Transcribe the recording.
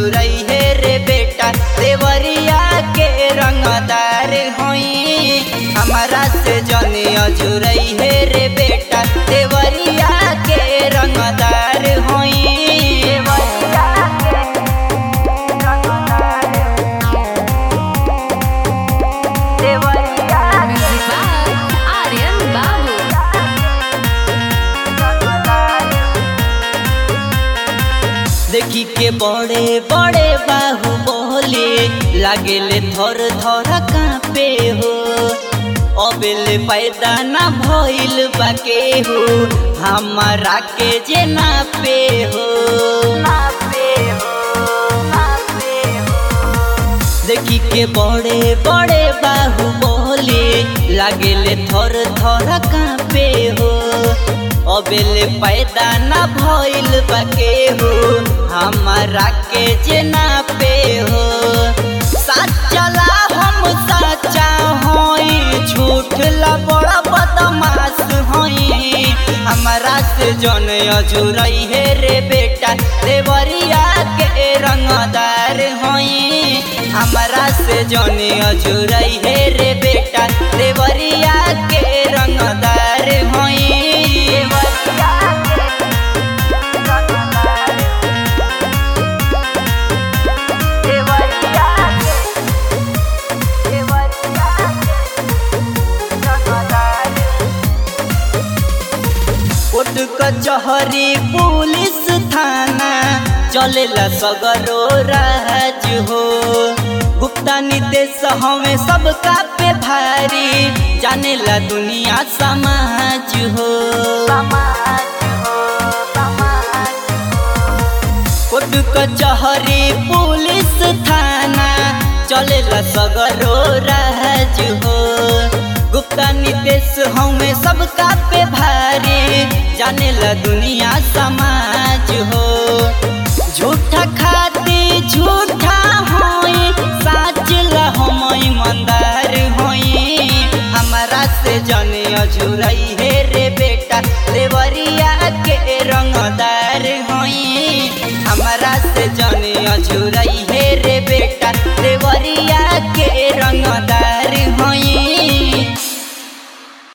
अजुरई हे रे बेटा देवरिया के रंगदार होई हमारा से जने अजुरई हे रे बेटा देवरिया के रंगदार होई देवरिया के रंगदार Deoria Music by Aryan Babu. देखी के बड़े बड़े बाहु बोले लागेले थर थर कापे हो अबेले पैदा ना भइल बाके हो हमारा के जे ना पे हो देखी के बड़े बड़े बाहु बोले लागेले थर थर कापे हो अबेले पैदा ना भइल बाके हो हमारा के जे ना पे हो सच्चला हम सच्चा होई झूठ ला बड़ा बदमाश होई हमारा से जन अजुरई हे रे बेटा देवरिया के रंगदार होई हमारा से जन अजुरई हे रे बेटा देवरिया के रंगदार होई देवरिया के रंगदार देवरिया के देवरिया के रंगदार कोर्ट कचहरी पुलिस थाना चलेला सगरो राज हो गुप्ता निदेश हमें सबका पे भारी जानेला दुनिया समाज हो कोर्ट कचहरी पुलिस थाना चलेला सगरो राज हो गुप्ता निदेश हमें सबका पे भारी जानेला दुनिया समाज हो झूठा खाती झूठा होई साच ला हम ईमानदार होई हमारा से जने अझुरई